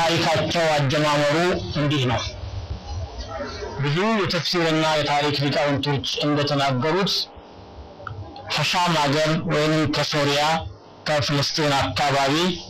ታሪካቸው አጀማመሩ እንዲህ ነው። ብዙ የተፍሲርና የታሪክ ሊቃውንቶች እንደተናገሩት ከሻም ሀገር ወይንም ከሶሪያ ከፍልስጤን አካባቢ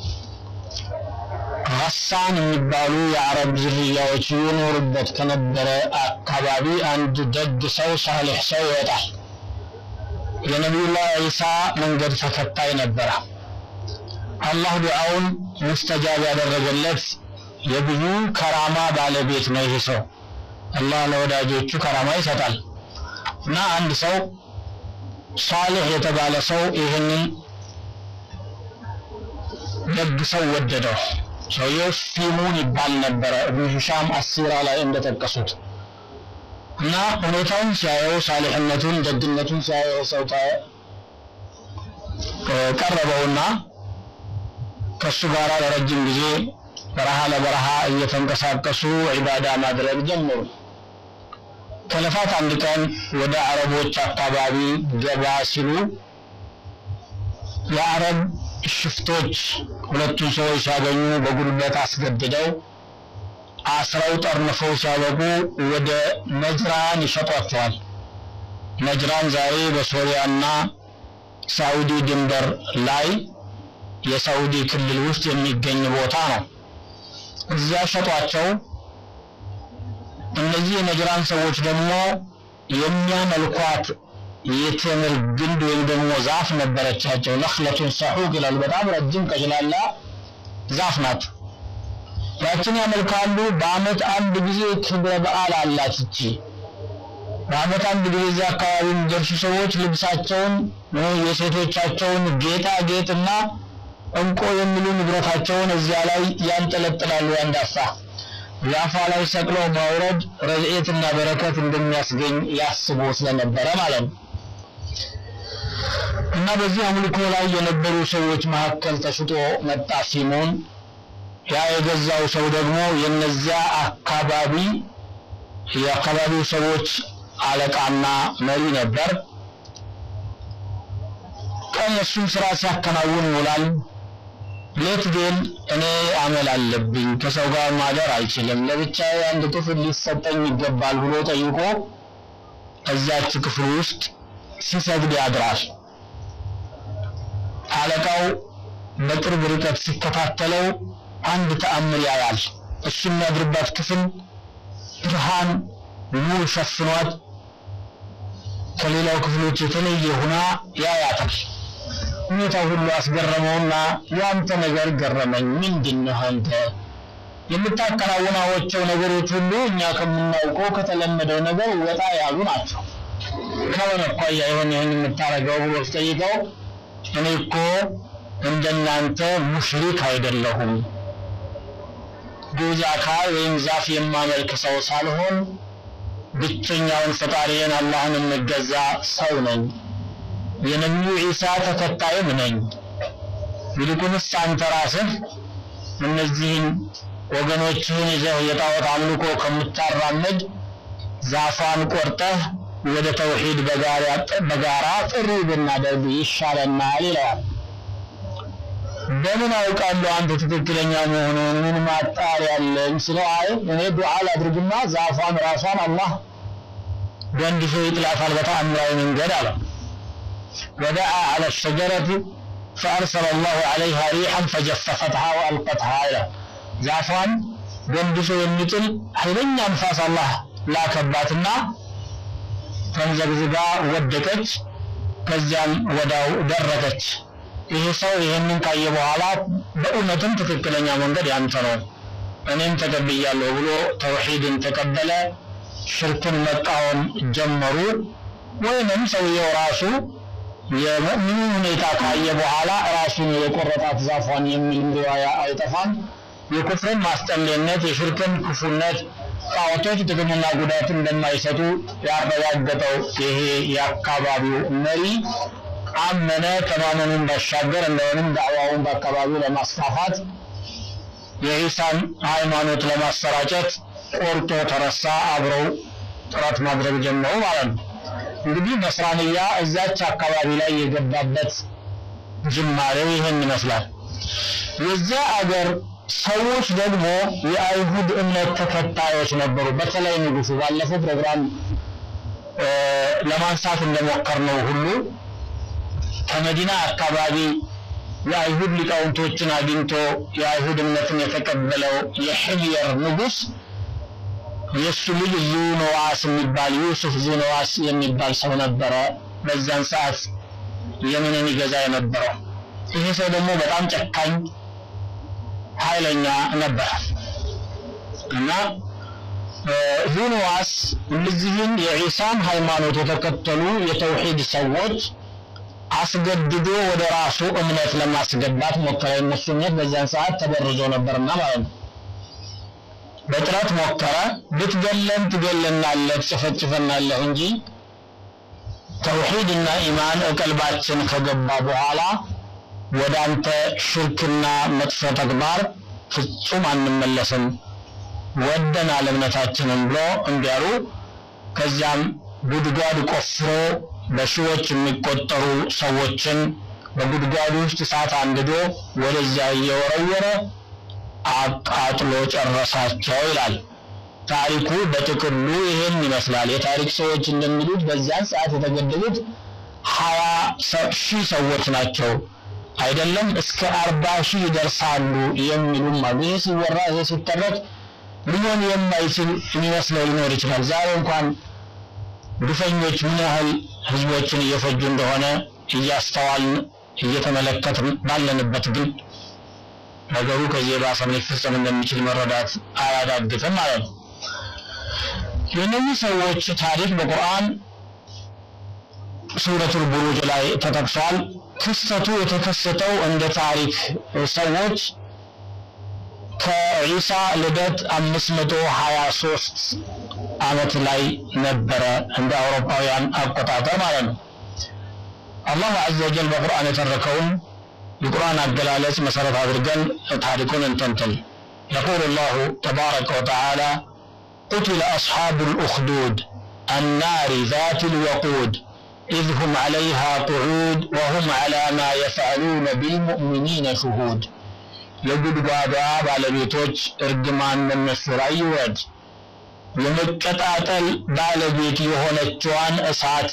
ሀሳን የሚባሉ የአረብ ዝርያዎች ይኖሩበት ከነበረ አካባቢ አንድ ደግ ሰው ሳሌሕ ሰው ይወጣል። የነቢዩላህ ዒሳ መንገድ ተከታይ ነበረ። አላህ ዱዓውን ሙስተጃብ ያደረገለት የብዙ ከራማ ባለቤት ነው። ይህ ሰው አላህ ለወዳጆቹ ከራማ ይሰጣል እና አንድ ሰው ሳሌሕ የተባለ ሰው ይህንን ደግ ሰው ወደደው። ሰውየው ፊሙን ይባል ነበረ እብኑ ሂሻም አሲራ ላይ እንደጠቀሱት እና ሁኔታውን ሲያየው ሳሊሕነቱን ደግነቱን ሲያየው ሰው ቀረበውና ከሱ ጋር ለረጅም ጊዜ በረሃ ለበረሃ እየተንቀሳቀሱ ዒባዳ ማድረግ ጀመሩ። ከለፋት አንድ ቀን ወደ አረቦች አካባቢ ገባ ሲሉ የአረብ ሽፍቶች ሁለቱን ሰዎች ሲያገኙ በጉልበት አስገድደው አስረው ጠርንፈው ሲያበቁ ወደ ነጅራን ይሸጧቸዋል። ነጅራን ዛሬ በሶሪያና ሳዑዲ ድንበር ላይ የሳዑዲ ክልል ውስጥ የሚገኝ ቦታ ነው። እዚያ ሸጧቸው። እነዚህ የነጅራን ሰዎች ደግሞ የሚያመልኳት የቴምር ግንድ ወይም ደግሞ ዛፍ ነበረቻቸው። ነኽለቱን ሰሑቅ ይላል። በጣም ረጅም ቀጭላላ ዛፍ ናት። ያችን ያመልካሉ። በአመት አንድ ጊዜ ክብረ በዓል አላት እቺ። በአመት አንድ ጊዜ እዚያ አካባቢ የሚደርሱ ሰዎች ልብሳቸውን፣ የሴቶቻቸውን ጌጣጌጥና እንቆ የሚሉ ንብረታቸውን እዚያ ላይ ያንጠለጥላሉ። ያንዳፋ ዛፏ ላይ ሰቅለው ማውረድ ረድኤትና በረከት እንደሚያስገኝ ያስቡ ስለነበረ ማለት ነው። እና በዚህ አምልኮ ላይ የነበሩ ሰዎች መካከል ተሽጦ መጣ ሲሞን። ያ የገዛው ሰው ደግሞ የነዚያ አካባቢ የአካባቢው ሰዎች አለቃና መሪ ነበር። ቀን እሱን ስራ ሲያከናውን ይውላል። ሌት ግን እኔ አመል አለብኝ፣ ከሰው ጋር ማደር አልችልም፣ ለብቻዬ አንድ ክፍል ሊሰጠኝ ይገባል ብሎ ጠይቆ እዛች ክፍል ውስጥ ሲሰግድ ያድራል። አለቃው በቅርብ ርቀት ሲከታተለው አንድ ተአምር ያያል። እሱ የሚያድርባት ክፍል ብርሃን ሙሉ ሸፍኗት ከሌላው ክፍሎች የተለየ ሆና ያያታል። ሁኔታው ሁሉ አስገረመውና ያንተ ነገር ገረመኝ። ምንድነው አንተ የምታከናውናቸው ነገሮች ሁሉ እኛ ከምናውቀው ከተለመደው ነገር ወጣ ያሉ ናቸው። ከሆነ አኳያ የሆነ ይህን የምታረገው ብሎ ሲጠይቀው እኔ እኮ እንደናንተ ሙሽሪክ አይደለሁም ጉዝ አካል ወይም ዛፍ የማመልክ ሰው ሳልሆን ብቸኛውን ፈጣሪን አላህን የምገዛ ሰው ነኝ። የነቢዩ ዒሳ ተከታይም ነኝ። ይልቁንስ አንተ ራስህ እነዚህን ወገኖችህን ይዘህ የጣዖት አምልኮ ከምታራምድ ዛፏን ቆርጠህ ወደ ተውሂድ በጋራ ጥሪ ብናደርግ ይሻለናል ይለዋል። በምን አውቃለሁ አንተ ትክክለኛ መሆኑን ምን ማጣሪያ አለኝ ስለው አይ እኔ ዱዓ ላድርግና ዛፏን ራሷን አላህ ገንድሶ ይጥላታል በተአምራዊ መንገድ አለ ودعا على الشجرة فأرسل الله عليها ريحا فجففتها وألقتها إلى ዛፏን ገንድሶ የሚጥል ኃይለኛ ንፋስ አላህ ላከባትና ተንዘግዝጋ ወደቀች ከዚያም ወዳው ደረቀች ይሄ ሰው ይህንን ካየ በኋላ በእውነትም ትክክለኛ መንገድ ያንተ ነው እኔም ተቀብያለሁ ብሎ ተውሂድን ተቀበለ ሽርክን መቃወም ጀመሩ ወይንም ሰውየው ራሱ የሙእሚኑ ሁኔታ ካየ በኋላ ራሱን የቆረጣት ዛፏን የሚል ሪዋያ አይጠፋም የኩፍርን ማስጠሌነት የሽርክን ክፉነት ጣዖቶች ጥቅምና ጉዳት እንደማይሰጡ ያረጋገጠው ይሄ የአካባቢው መሪ አመነ። ከማመኑን ባሻገር እንደሆንም ዳዕዋውን በአካባቢው ለማስፋፋት የኢሳን ሃይማኖት ለማሰራጨት ቆርጦ ተረሳ። አብረው ጥረት ማድረግ ጀመሩ ማለት ነው። እንግዲህ ነስራንያ እዛች አካባቢ ላይ የገባበት ጅማሬው ይህን ይመስላል። የዚያ አገር ሰዎች ደግሞ የአይሁድ እምነት ተከታዮች ነበሩ። በተለይ ንጉሱ ባለፈው ፕሮግራም ለማንሳት እንደሞከርነው ሁሉ ከመዲና አካባቢ የአይሁድ ሊቃውንቶችን አግኝቶ የአይሁድ እምነትን የተቀበለው የሕምየር ንጉስ የእሱ ልጅ ዙነዋስ የሚባል ዩሱፍ ዙነዋስ የሚባል ሰው ነበረ። በዛን ሰዓት የመንን ይገዛ የነበረው ይሄ ሰው ደግሞ በጣም ጨካኝ ኃይለኛ ነበረ እና ዙንዋስ እነዚህን የዒሳን ሃይማኖት የተከተሉ የተውሂድ ሰዎች አስገድዶ ወደ ራሱ እምነት ለማስገባት ሞከረ። የእነሱ እምነት በዚያን ሰዓት ተበርዞ ነበርና ማለት ነው። በጥረት ሞከረ። ብትገለን ትገለናለህ፣ ትጨፈጭፈናለህ እንጂ ተውሂድና ኢማን እቀልባችን ከገባ በኋላ ወደ አንተ ሽርክና መጥፎ ተግባር ፍጹም አንመለስም ወደናል እምነታችንን ብሎ እንዲያሉ ከዚያም ጉድጓድ ቆፍሮ በሺዎች የሚቆጠሩ ሰዎችን በጉድጓድ ውስጥ እሳት አንድዶ ወደዚያ እየወረወረ አቃጥሎ ጨረሳቸው ይላል። ታሪኩ በጥቅሉ ይሄን ይመስላል። የታሪክ ሰዎች እንደሚሉት በዚያን ሰዓት የተገደሉት ሀያ ሺህ ሰዎች ናቸው። አይደለም እስከ አርባ ሺህ ይደርሳሉ የሚሉም አሉ። ይሄ ሲወራ ይሄ ሲተረት ሊሆን የማይችል የሚመስለው ሊኖር ይችላል። ዛሬ እንኳን ግፈኞች ምን ያህል ህዝቦችን እየፈጁ እንደሆነ እያስተዋልን እየተመለከትን ባለንበት ግን ነገሩ ከዚህ የባሰ ሊፈጸም እንደሚችል መረዳት አያዳግትም ማለት ነው። የእነዚህ ሰዎች ታሪክ በቁርአን ሱረቱል ቡሩጅ ላይ ተጠቅሷል። ክስተቱ የተከሰተው እንደ ታሪክ ሰዎች ከዒሳ ልደት 523 ዓመት ላይ ነበረ እንደ አውሮፓውያን አቆጣጠር ማለት ነው። አላህ ዐዘ ወጀል በቁርአን የተረከውን የቁርአን አገላለጽ መሰረት አድርገን ታሪኩን እንተንትን። يقول الله تبارك وتعالى قتل أصحاب الأخدود النار ذات الوقود إذ هم عليها قعود وهم على ما يفعلون بالمؤمنين شهود የጉድጓዷ ባለቤቶች እርግማን በእነሱ ላይ ይውረድ። የመቀጣጠል ባለቤት የሆነችዋን እሳት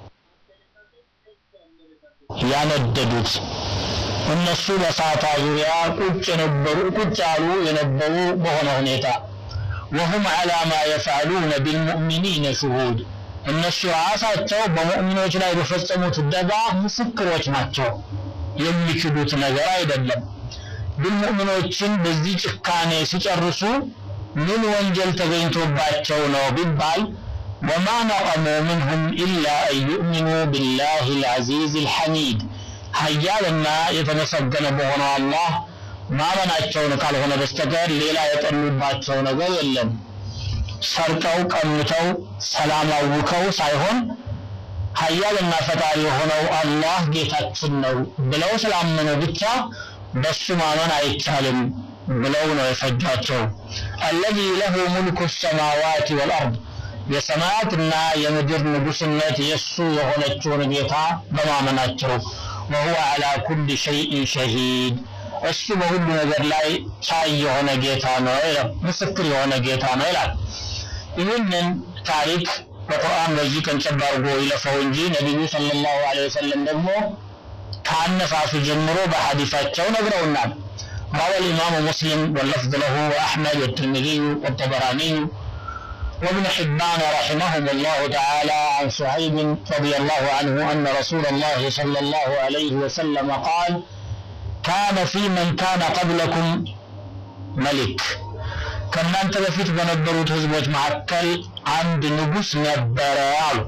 ያነደዱት እነሱ በእሳቷ ዙሪያ ቁጭ የነበሩ ቁጭ ያሉ የነበሩ በሆነ ሁኔታ ወሁም ዐላ ማ የፍዐሉነ ቢልሙእሚኒነ ሹሁድ እነሱ ራሳቸው በሙእሚኖች ላይ በፈጸሙት ደጋ ምስክሮች ናቸው። የሚክዱት ነገር አይደለም። ግን ሙእሚኖችን በዚህ ጭካኔ ሲጨርሱ ምን ወንጀል ተገኝቶባቸው ነው ቢባል ወማ ነቀሙ ምንሁም ኢላ አን ዩእሚኑ ቢላሂ ልዐዚዝ ልሐሚድ ሀያልና የተመሰገነ በሆነው አላህ ማመናቸውን ካልሆነ በስተቀር ሌላ የጠሉባቸው ነገር የለም። ሰርቀው ቀምተው ሰላም አውከው ሳይሆን ሀያልና ፈጣሪ የሆነው አላህ ጌታችን ነው ብለው ስላመኑ ብቻ በሱ ማመን አይቻልም ብለው ነው የፈጇቸው። አለዚ ለሁ ሙልኩ ሰማዋት ወልአርድ የሰማያትና የምድር ንጉስነት የእሱ የሆነችውን ጌታ በማመናቸው ወሁወ ዐላ ኩል ሸይኢን ሸሂድ እሱ በሁሉ ነገር ላይ ቻይ የሆነ ጌታ ነው ይላል፣ ምስክር የሆነ ጌታ ነው ይላል። ይህንን ታሪክ በቁርአን በዚህ ቀንጨብ አድርጎ ይለፈው እንጂ ነቢዩ ሰለላሁ ዐለይሂ ወሰለም ደግሞ ከአነሳሱ ጀምሮ በሐዲሳቸው ነግረውናል። روى الإمام مسلم واللفظ له وأحمد والترمذي والطبراني وابن حبان رحمهم الله تعالى عن شعيب رضي الله عنه أن رسول الله صلى الله عليه وسلم قال كان في من كان قبلكم ملك ከእናንተ በፊት በነበሩት ህዝቦች መካከል አንድ ንጉስ ነበረ አሉ።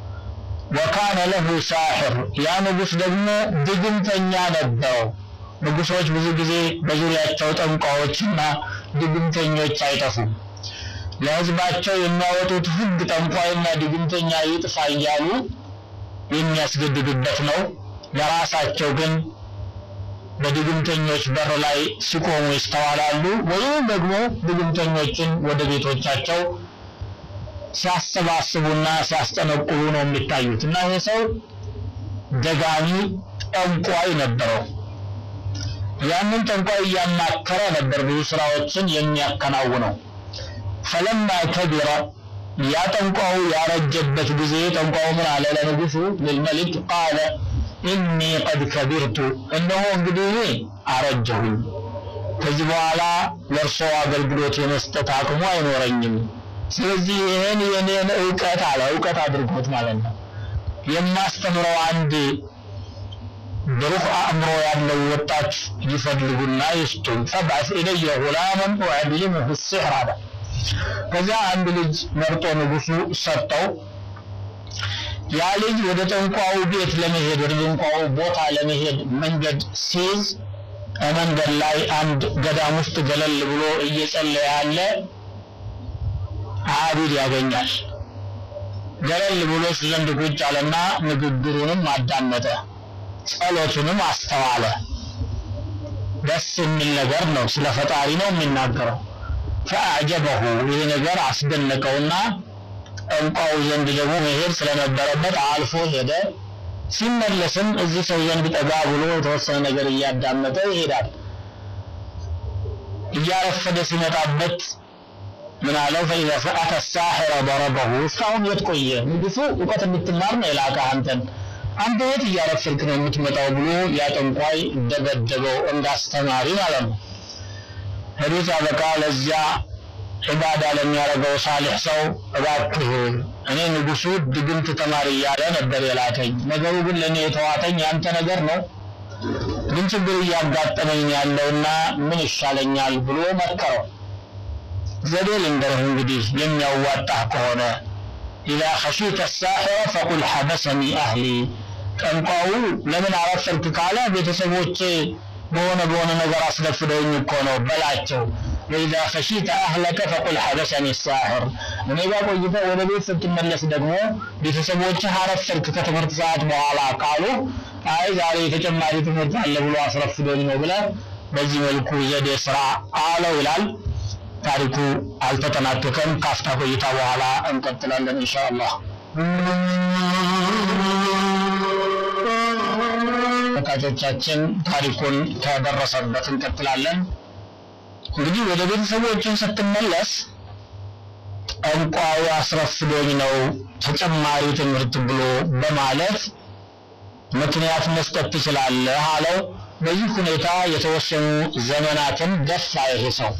ወካነ ለሁ ሳሕር ያ ንጉስ ደግሞ ድግምተኛ ነበረው። ንጉሶች ብዙ ጊዜ በዙሪያቸው ጠንቋዎችና ድግምተኞች አይጠፉም። ለህዝባቸው የሚያወጡት ህግ ጠንቋይና ድግምተኛ ይጥፋ እያሉ የሚያስገድዱበት ነው። ለራሳቸው ግን በድግምተኞች በር ላይ ሲቆሙ ይስተዋላሉ። ወይም ደግሞ ድግምተኞችን ወደ ቤቶቻቸው ሲያሰባስቡና ሲያስጠነቁሉ ነው የሚታዩት። እና ይህ ሰው ደጋሚ ጠንቋይ ነበረው። ያንን ጠንቋይ እያማከረ ነበር ብዙ ስራዎችን የሚያከናውነው። ፈለማ ከቢረ ያ ጠንቋዩ ያረጀበት ጊዜ ጠንቋዩ ምን አለ ለንጉሱ ልልመሊክ ቃለ ኢኒ ቀድ ከቢርቱ እነሆ እንግዲህ እኔ አረጀሁኝ ከዚህ በኋላ ለእርሶ አገልግሎት የመስጠት አቅሙ አይኖረኝም ስለዚህ ይህን የኔን እውቀት አለ እውቀት አድርጎት ማለት ነው የማስተምረው አንድ ብሩህ አእምሮ ያለው ወጣት ይፈልጉና ይስጡን ፈባስ ኢለየ ጉላመን ወአድሊሙሁ ሲሕር አለ ከዚያ አንድ ልጅ መርጦ ንጉሱ ሰጠው ያ ልጅ ወደ ጠንቋው ቤት ለመሄድ ወደ ጠንቋው ቦታ ለመሄድ መንገድ ሲይዝ መንገድ ላይ አንድ ገዳም ውስጥ ገለል ብሎ እየጸለየ ያለ አቢድ ያገኛል ገለል ብሎ እሱ ዘንድ ቁጭ አለና ንግግሩንም አዳመጠ ጸሎቱንም አስተዋለ ደስ የሚል ነገር ነው ስለ ፈጣሪ ነው የሚናገረው ፈአጀበሁ ይህ ነገር አስደነቀውና ጠንቋው ዘንድ ደግሞ መሄድ ስለነበረበት አልፎ ሄደ ሲመለስም እዚህ ሰው ዘንድ ጠጋ ብሎ የተወሰነ ነገር እያዳመጠ ይሄዳል እያረፈደ ሲመጣበት ምን አለው ፈኢዛ ፈአተ ሳሒረ ضربه እስካሁን የት ቆየ ንጉሱ እውቀት እንድትማር ነው የላከህ አንተን አንተ የት እያረፈድክ ነው የምትመጣው ብሎ ያ ጠንቋይ ደበደበው እንዳስተማሪ ማለት ነው ሄዶ ሲያበቃ ለዚያ ዒባዳ ለሚያደርገው ሳሊሕ ሰው እባክህ እኔ ንጉሱ ድግምት ተማሪ እያለ ነበር የላከኝ ነገሩ ግን ለእኔ የተዋተኝ ያንተ ነገር ነው ግን ችግር እያጋጠመኝ ያለውና ምን ይሻለኛል ብሎ መከረው ዘዴ ልንገርህ እንግዲህ የሚያዋጣህ ከሆነ ኢዛ ኸሺተ ሳሒረ ፈቁል ሐበሰኒ አህሊ ጠንቋው ለምን አረፈድክ ካለ ቤተሰቦቼ በሆነ በሆነ ነገር አስደፍደውኝ እኮ ነው በላቸው ወኢዛ ኸሺተ አህለከ ፈቁል ሐበሰኒ ሳሕር እኔ ጋር ቆይተህ ወደ ቤት ስትመለስ ደግሞ ቤተሰቦችህ አረፈድክ ከትምህርት ሰዓት በኋላ ካሉ አይ ዛሬ ተጨማሪ ትምህርት አለ ብሎ አስረፍዶኝ ነው ብለህ በዚህ መልኩ ዘዴ ስራ አለው ይላል ታሪኩ አልተጠናቀቀም ካፍታ ቆይታ በኋላ እንቀጥላለን ኢንሻአላህ ተመልካቾቻችን ታሪኩን ከደረሰበት እንቀጥላለን እንግዲህ ወደ ቤተሰቦችን ስትመለስ ጠንቋዩ አስረፍዶኝ ነው ተጨማሪ ትምህርት ብሎ በማለት ምክንያት መስጠት ትችላለህ አለው በዚህ ሁኔታ የተወሰኑ ዘመናትን ገፋ ይሄ ሰው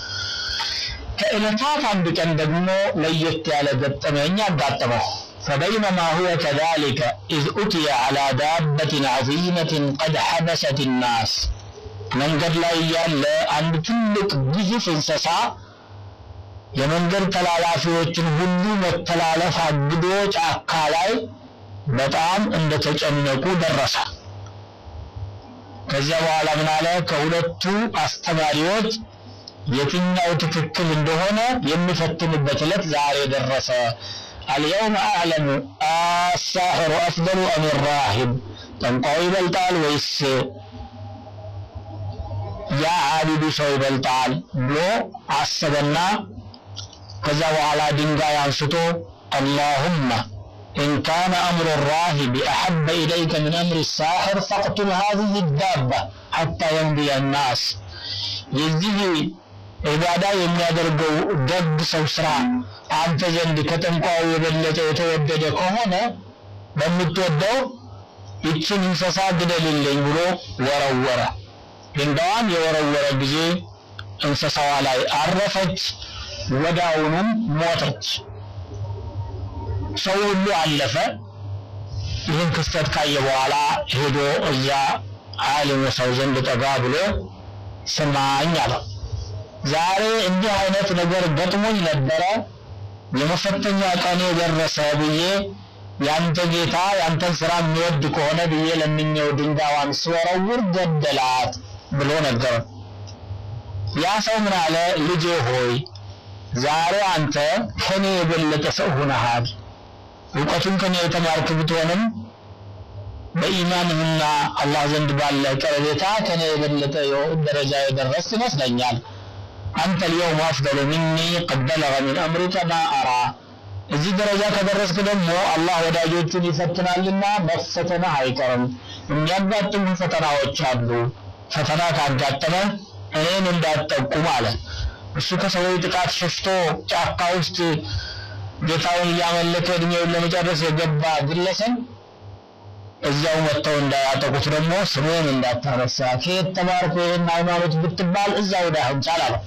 ከዕለታት አንድ ቀን ደግሞ ለየት ያለ ገጠመኝ አጋጠመው فبينما هو كذلك إذ أتي على دابة عظيمة قد حبست الناس መንገድ ላይ ያለ አንድ ትልቅ ግዙፍ እንስሳ የመንገድ ተላላፊዎችን ሁሉ መተላለፍ አግዶ ጫካ ላይ በጣም እንደተጨነቁ ደረሰ ከዚያ በኋላ ምን አለ ከሁለቱ አስተማሪዎች የትኛው ትክክል እንደሆነ የሚፈትንበት ዕለት ዛሬ ደረሰ اليوم أعلم الساحر أفضل أم الراهب ጠንቋዩ ይበልጣል ወይስ ያ አቢዱ ሰው ይበልጣል ብሎ አሰበና ከዛ በኋላ ድንጋይ አንስቶ اللهم إن كان أمر الراهب أحب إليك من أمر الساحر فاقتل هذه الدابة حتى يمضي الناس የዚህ ዒባዳ የሚያደርገው ደግ ሰው ስራ አንተ ዘንድ ከጠንቋዩ የበለጠ የተወደደ ከሆነ በምትወደው ይችን እንስሳ ግደልልኝ ብሎ ወረወረ ድንጋዋን የወረወረ ጊዜ እንስሳዋ ላይ አረፈች ወዳውኑም ሞተች ሰው ሁሉ አለፈ ይህን ክስተት ካየ በኋላ ሄዶ እዛ ዓሊሙ ሰው ዘንድ ጠጋ ብሎ ስማኝ አለው ዛሬ እንዲህ አይነት ነገር ገጥሞኝ ነበረ የመፈተኛ ቀኔ ደረሰ ብዬ ያንተ ጌታ ያንተን ስራ የሚወድ ከሆነ ብዬ ለምኜው ድንጋዋን ስወረውር ገደላት ብሎ ነገረው ያ ሰው ምን አለ ልጄ ሆይ ዛሬ አንተ ከኔ የበለጠ ሰው ሆነሃል እውቀቱን ከኔ የተማርክ ብትሆንም በኢማንህና አላህ ዘንድ ባለ ቀረቤታ ከኔ የበለጠ ደረጃ የደረስ ይመስለኛል አንተ اليوم أفضل مني قد بلغ من أمرك ما أرى እዚህ ደረጃ ከደረስክ ደግሞ አላህ ወዳጆቹን ይፈትናልና መፈተንህ አይቀርም የሚያጋጥሙ ፈተናዎች አሉ ፈተና ካጋጠመ እኔን እንዳትጠቁም አለ። እሱ ከሰዎች ጥቃት ሸሽቶ ጫካ ውስጥ ጌታውን እያመለከ እድሜውን ለመጨረስ የገባ ግለሰብ እዚያው መጥተው እንዳያጠቁት ደግሞ ስሜን እንዳታነሳ ከየት ተማርኩ ይህን ሃይማኖት ብትባል እዛው ዳህም ቻል አለው።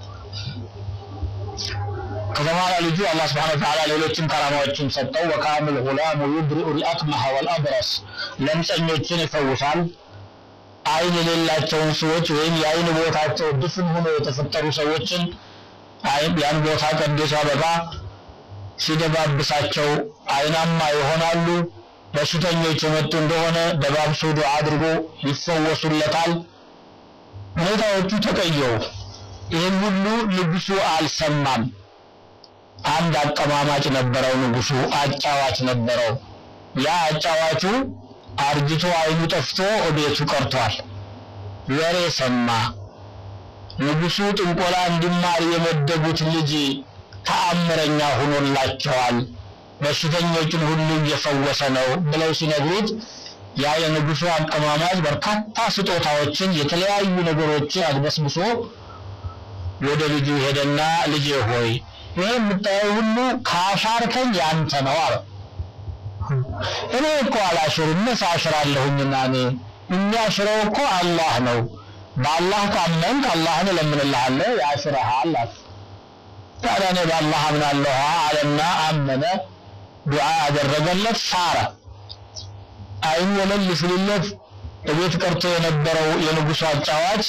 ከተማራ ልጁ አላህ ስብሐነ ወተዓላ ሌሎችን ከራማዎችን ሰጠው። ወካሚል ጉላሙ ዩብሪኡ ልአክመሐ ወልአብረስ ለምጸኞችን ይፈውሳል። አይን የሌላቸውን ሰዎች ወይም የአይን ቦታቸው ድፍን ሆኖ የተፈጠሩ ሰዎችን ያን ቦታ ቀዶ ሲያበቃ ሲደባብሳቸው አይናማ ይሆናሉ። በሽተኞች የመጡ እንደሆነ ደባብሶ ዱዓ አድርጎ ይፈወሱለታል። ሁኔታዎቹ ተቀየሩ። ይህን ሁሉ ንጉሱ አልሰማም። አንድ አቀማማጭ ነበረው ንጉሱ፣ አጫዋች ነበረው። ያ አጫዋቹ አርጅቶ አይኑ ጠፍቶ ቤቱ ቀርቷል። ወሬ ሰማ። ንጉሱ ጥንቆላ እንዲማር የመደቡት ልጅ ተአምረኛ ሆኖላቸዋል፣ በሽተኞችን ሁሉ እየፈወሰ ነው ብለው ሲነግሩት ያ የንጉሱ አቀማማጭ በርካታ ስጦታዎችን የተለያዩ ነገሮችን አድበስብሶ ወደ ልጁ ሄደና ልጄ ሆይ ይህ የምታየው ሁሉ ካሻርከኝ ያንተ ነው አለ። እኔ እኮ አላሽርም ሳሽራለሁኝና እኔ የሚያሽረው እኮ አላህ ነው። በአላህ ካመንክ አላህን እለምንልሃለሁ ያሽረሃል አለ። ታዲያ እኔ በአላህ አምናለሁ አለና አመነ። ዱዓ አደረገለት፣ ሳረ። አይኑ ወለል ሲልለት እቤት ቀርቶ የነበረው የንጉሱ አጫዋች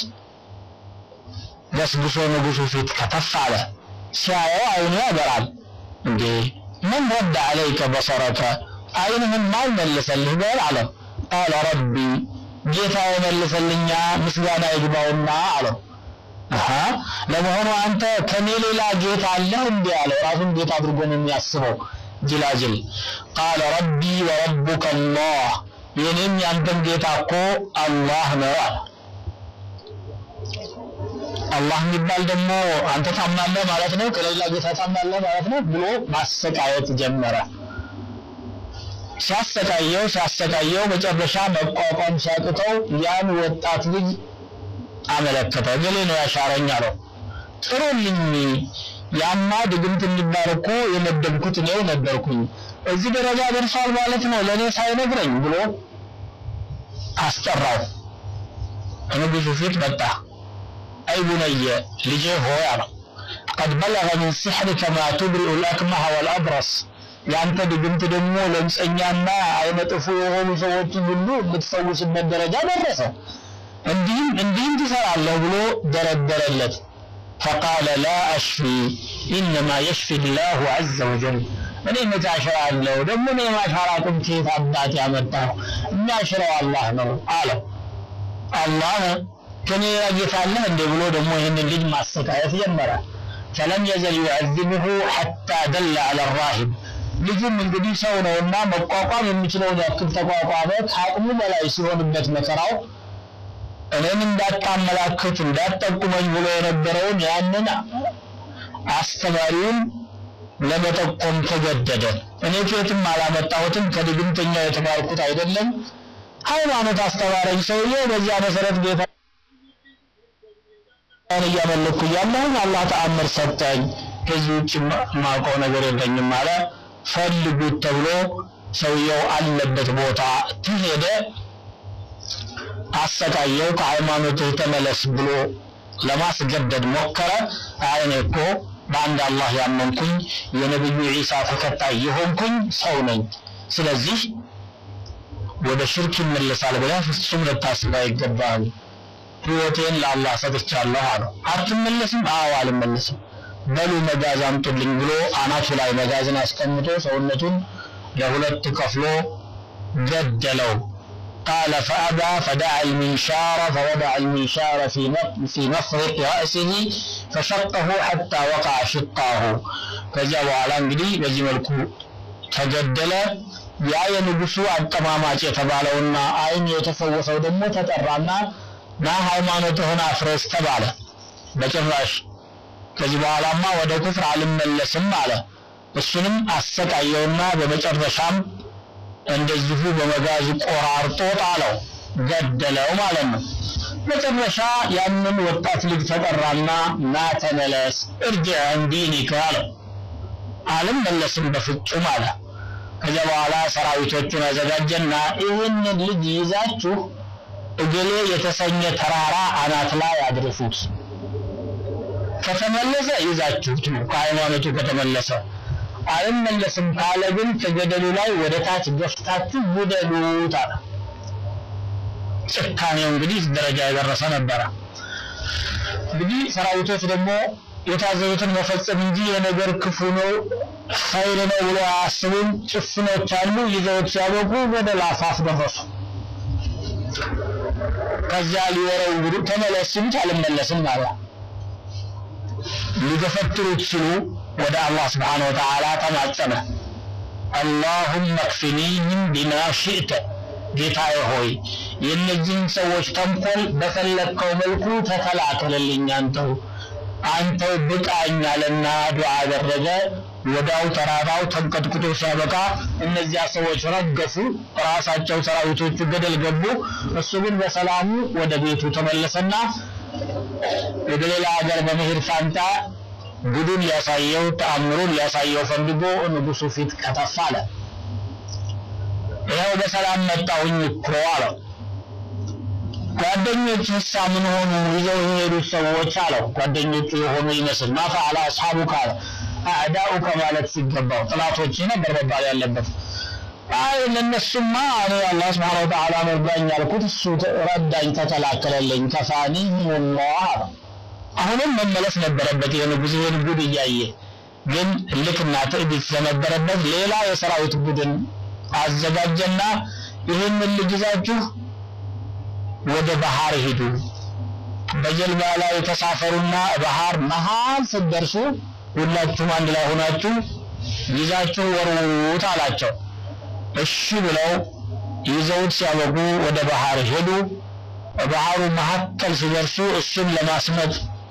ገስግሶ ንጉሱ ፊት ከተፍ አለ። ሲያየው አይኑ ያበራል። እንዴ ምን ረዳ አለይከ በሰረከ አይንህን ማን መልሰልህ በል አለ። ቃለ ረቢ ጌታ የመልሰልኛ ምስጋና ይግባውና አለው። አሃ ለመሆኑ አንተ ከኔ ሌላ ጌታ አለህ እንዴ አለው። ራሱን ጌታ አድርጎ ነው የሚያስበው ጅላጅል። ቃለ ረቢ ወረቡከ አላህ የኔም ያንተም ጌታ እኮ አላህ ነው አለ። አላህ የሚባል ደግሞ አንተ ታምናለህ ማለት ነው፣ ከሌላ ጌታ ታምናለህ ማለት ነው ብሎ ማሰቃየት ጀመረ። ሲያሰቃየው ሲያሰቃየው መጨረሻ መቋቋም ሲያቅተው ያን ወጣት ልጅ አመለከተ። ገሌ ነው ያሻረኝ አለው። ጥሩልኝ፣ ያማ ድግምት የሚባል እኮ የመደብኩት እኔው ነበርኩኝ። እዚህ ደረጃ ደርሷል ማለት ነው ለእኔ ሳይነግረኝ ብሎ አስጠራው። ንጉሱ ፊት መጣ። አይ ቡነየ ልጄ ሆይ አለው ቀድ በለገ ሚን ሲሕሪከ ማ ቱብሪኡ ልአክመሐ ወልአብረስ ያንተ ድግምት ደግሞ ለምጸኛና አይነ ጥፉ የሆኑ ሰዎችን ሁሉ የምትፈውስበት ደረጃ ደረሰ። እንዲህም እንዲህም ትሰራለህ ብሎ ደረደረለት። ፈቃለ ላ አሽፊ ኢነማ የሽፊ ላሁ ዐዘ ወጀል እኔ መቼ አሽራለሁ? ደግሞ እኔ ማሻራ ቁም ከየት አባት ያመጣው? የሚያሽረው አላህ ነው አለው። አላህ ከኔ ጌታ አለህ እንዴ ብሎ ደግሞ ይህንን ልጅ ማሰቃየት ጀመረ። ፈለም የዘል ዩዐዚብሁ ሐታ ደለ ዐለ ራሂብ ልጁም እንግዲህ ሰው ነውና መቋቋም የሚችለውን ያክል ተቋቋመ። ከአቅሙ በላይ ሲሆንበት መከራው እኔን እንዳታመላክት እንዳትጠቁመኝ ብሎ የነበረውን ያንን አስተማሪውን ለመጠቆም ተገደደ። እኔ ከየትም አላመጣሁትም፣ ከድግምተኛ የተማርኩት አይደለም። ሃይማኖት አስተማረኝ ሰውዬው። በዚያ መሰረት ጌታ እያመለኩ እያለሁኝ አላህ ተአምር ሰጠኝ። ከዚህ ውጭ ማውቀው ነገር የለኝም አለ። ፈልጉት ተብሎ ሰውየው አለበት ቦታ ተሄደ። አሰቃየው። ከሃይማኖትህ ተመለስ ብሎ ለማስገደድ ሞከረ። አይ እኔ እኮ በአንድ አላህ ያመንኩኝ የነብዩ ዒሳ ተከታይ የሆንኩኝ ሰው ነኝ። ስለዚህ ወደ ሽርክ ይመለሳል ብለህ ፍጹም ልታስብ አይገባህም። ህይወቴን ለአላህ ሰጥቻለሁ አለው። አትመለስም? አዎ አልመለስም። በሉ መጋዝ አምጡልኝ ብሎ አናቱ ላይ መጋዝን አስቀምጦ ሰውነቱን ለሁለት ከፍሎ ገደለው። قال فأبى فدعا المنشار فوضع المنشار في في مفرق رأسه فشقه حتى وقع شقاه ከዚያ በኋላ እንግዲህ በዚህ መልኩ ተገደለ። ያ የንጉሱ አቀማማጭ የተባለውና አይን የተፈወሰው ደግሞ ተጠራና ና ሃይማኖትህን አፍርስ ተባለ። በጭራሽ ከዚህ በኋላማ ወደ ኩፍር አልመለስም አለ። እሱንም አሰቃየውና በመጨረሻም እንደዚሁ በመጋዝ ቆራርጦ ጣለው፣ ገደለው ማለት ነው። መጨረሻ ያንን ወጣት ልጅ ተጠራና ና ተመለስ እርጅዕ አን ዲኒከ አለው አልመለስም በፍጹም አለ ከዚያ በኋላ ሰራዊቶቹን አዘጋጀና ይህንን ልጅ ይዛችሁ እገሌ የተሰኘ ተራራ አናት ላይ አድርሱት ከተመለሰ ይዛችሁት ነው ከሃይማኖቱ ከተመለሰ አልመለስም ካለ ግን ከገደሉ ላይ ወደ ታች ገፍታችሁ ጉደሉት አለ ጭካኔው እንግዲህ ደረጃ የደረሰ ነበረ እንግዲህ ሰራዊቶች ደግሞ የታዘዙትን መፈጸም እንጂ የነገር ክፉ ነው ኸይር ነው ብሎ አያስቡም ጭፍኖች አሉ ይዘውት ሲያበቁ ወደ ላፋፍ ደረሱ ከዚያ ሊወረውሩ ተመለስ ሲሉት አልመለስም አለ ሊገፈትሩት ሲሉ ወደ አላህ ስብሓን ወተዓላ ተማጸነ አላሁመ ክፊኒህም ቢማ ሽእተ ጌታዬ ሆይ የእነዚህን ሰዎች ተንኮል በፈለግከው መልኩ ተከላከልልኝ አንተው አንተው ብቃኝ አለና ዱዓ አደረገ ወዳው ተራራው ተንቀጥቅጦ ሲያበቃ እነዚያ ሰዎች ረገፉ ራሳቸው ሰራዊቶቹ ገደል ገቡ እሱ ግን በሰላሙ ወደ ቤቱ ተመለሰና ወደ ሌላ ሀገር በመሄድ ፋንታ ጉዱን ሊያሳየው ተአምሩን ሊያሳየው ፈልጎ ንጉሱ ፊት ከተፍ አለ ይኸው በሰላም መጣሁኝ እኮ አለው ጓደኞች ህሳ ምን ሆኑ ይዘው የሄዱት ሰዎች አለው ጓደኞቹ የሆኑ ይመስል ማፈዓላ አስሓቡካ አለ አዕዳኡከ ማለት ሲገባው ጥላቶች ነበር መባል ያለበት አይ ለነሱማ እኔ አላህ ስብሓን ወተዓላ መርዳኝ ያልኩት እሱ ረዳኝ ተከላከለልኝ ከፋኒ ሚንላህ አለ አሁንም መመለስ ነበረበት የንጉሥን ጉድ እያየ ግን ልክና ትዕቢት ስለነበረበት ሌላ የሰራዊት ቡድን አዘጋጀና ይህንን ልጅ ይዛችሁ ወደ ባህር ሂዱ በጀልባ ላይ ተሳፈሩና ባህር መሃል ስትደርሱ ሁላችሁም አንድ ላይ ሆናችሁ ይዛችሁ ወርውሩት አላቸው እሺ ብለው ይዘውት ሲያበቁ ወደ ባህር ሄዱ ባህሩ መካከል ሲደርሱ እሱን ለማስመጥ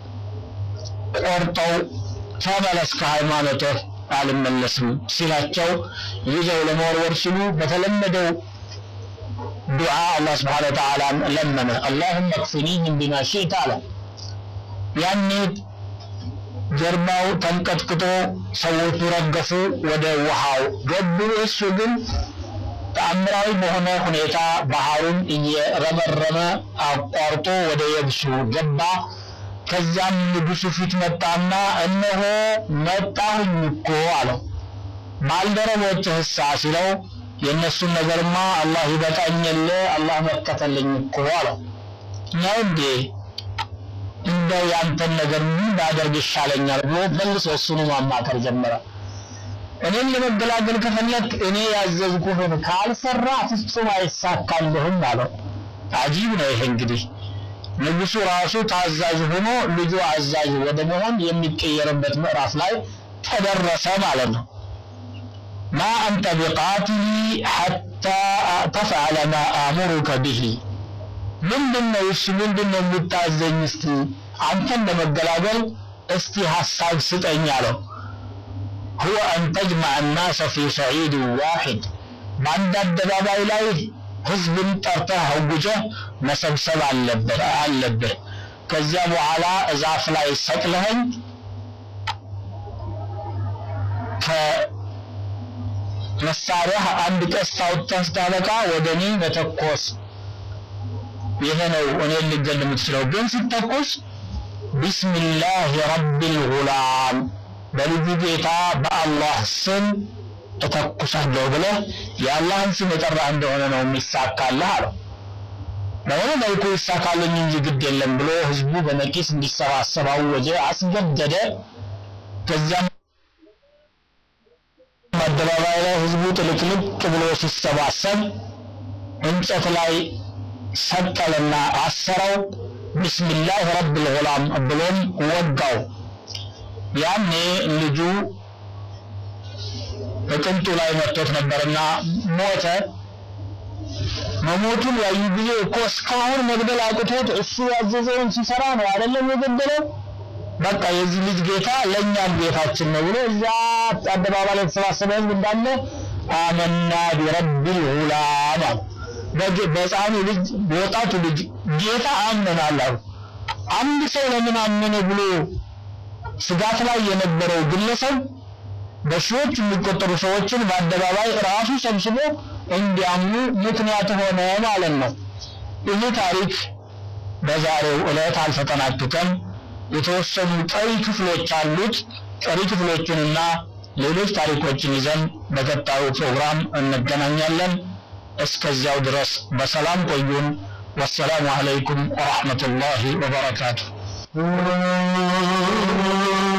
ቆርጠው ተመለስ ከሃይማኖትህ አልመለስም ሲላቸው ይዘው ለመወርወር ሲሉ በተለመደው ዱዓ አላህ ስብሓነ ወተዓላ ለመነ አላሁመ ክፊኒህም ቢማ ሽእተ አለ ያኔ ጀርባው ተንቀጥቅጦ ሰዎቹ ረገፉ ወደ ውሃው ገቡ እሱ ግን ተአምራዊ በሆነ ሁኔታ ባህሩን እየረመረመ አቋርጦ ወደ የብሱ ገባ ከዚያም ንጉሱ ፊት መጣና እነሆ መጣሁኝ እኮ አለው ባልደረቦችህሳ ሲለው የእነሱን ነገርማ አላህ ይበቃኝል አላህ መከተልኝ እኮ አለው ነው እንዴ እንደው ያንተን ነገር ምን ባደርግ ይሻለኛል ብሎ መልሶ እሱኑ ማማከር ጀመረ እኔን ለመገላገል ከፈለግ እኔ ያዘዝኩህን ካልሰራ ፍጹም አይሳካልህም አለው አጂብ ነው ይሄ እንግዲህ ንጉሱ ራሱ ታዛዥ ሆኖ ልጁ አዛዥ ወደ መሆን የሚቀየርበት ምዕራፍ ላይ ተደረሰ ማለት ነው ማ አንተ ቢቃትሊ ሐታ ተፍዓለ ማ አእሙሩከ ብሂ ምንድነው እሱ ምንድነው የምታዘኝ እስቲ አንተን ለመገላገል እስቲ ሐሳብ ስጠኝ አለው هو أن تجمع الناس في صعيد واحد በአንድ አደባባይ ላይ ህዝብን ጠርተህ አውጀህ መሰብሰብ አለብህ አለብህ ከዚያ በኋላ እዛፍ ላይ ሰቅለኸኝ ከመሳሪያ አንድ ቀስት አውጥተህ ስታበቃ ወደ እኔ መተኮስ ይሄ ነው እኔን ልገል የምትችለው ግን ስትተኩስ ቢስሚላህ ረቢል ጉላም በልጁ ጌታ በአላህ ስም እተኩሳለሁ ብለህ የአላህን ስም የጠራህ እንደሆነ ነው የሚሳካልህ አለው በሆነ መልኩ ይሳካልኝ እንጂ ግድ የለም ብሎ ህዝቡ በነቂስ እንዲሰባሰብ አወጀ አስገደደ ከዚያም አደባባይ ላይ ህዝቡ ጥልቅልቅ ብሎ ሲሰባሰብ እንጨት ላይ ሰቀለና አሰረው ቢስሚላህ ረብል ጉላም ብሎም ወጋው ያኔ ልጁ በቅንጡ ላይ መጥቶት ነበርና ሞተ መሞቱን ያዩ ጊዜ እኮ እስካሁን መግደል አቅቶት እሱ ያዘዘውን ሲሰራ ነው አይደለም የገደለው በቃ የዚህ ልጅ ጌታ ለእኛም ጌታችን ነው ብሎ እዛ አደባባይ ላይ የተሰባሰበ ህዝብ እንዳለ አመና ቢረቢል ጉላም በሕፃኑ ልጅ በወጣቱ ልጅ ጌታ አምነናል አሉ። አንድ ሰው ለምን አመነ ብሎ ስጋት ላይ የነበረው ግለሰብ በሺዎች የሚቆጠሩ ሰዎችን በአደባባይ ራሱ ሰብስቦ እንዲያምኑ ምክንያት ሆነ ማለት ነው። ይህ ታሪክ በዛሬው ዕለት አልተጠናቀቀም። የተወሰኑ ቀሪ ክፍሎች አሉት። ቀሪ ክፍሎቹንና ሌሎች ታሪኮችን ይዘን በቀጣዩ ፕሮግራም እንገናኛለን። እስከዚያው ድረስ በሰላም ቆዩን። ወሰላሙ አለይኩም ወራህመቱላሂ ወበረካቱ።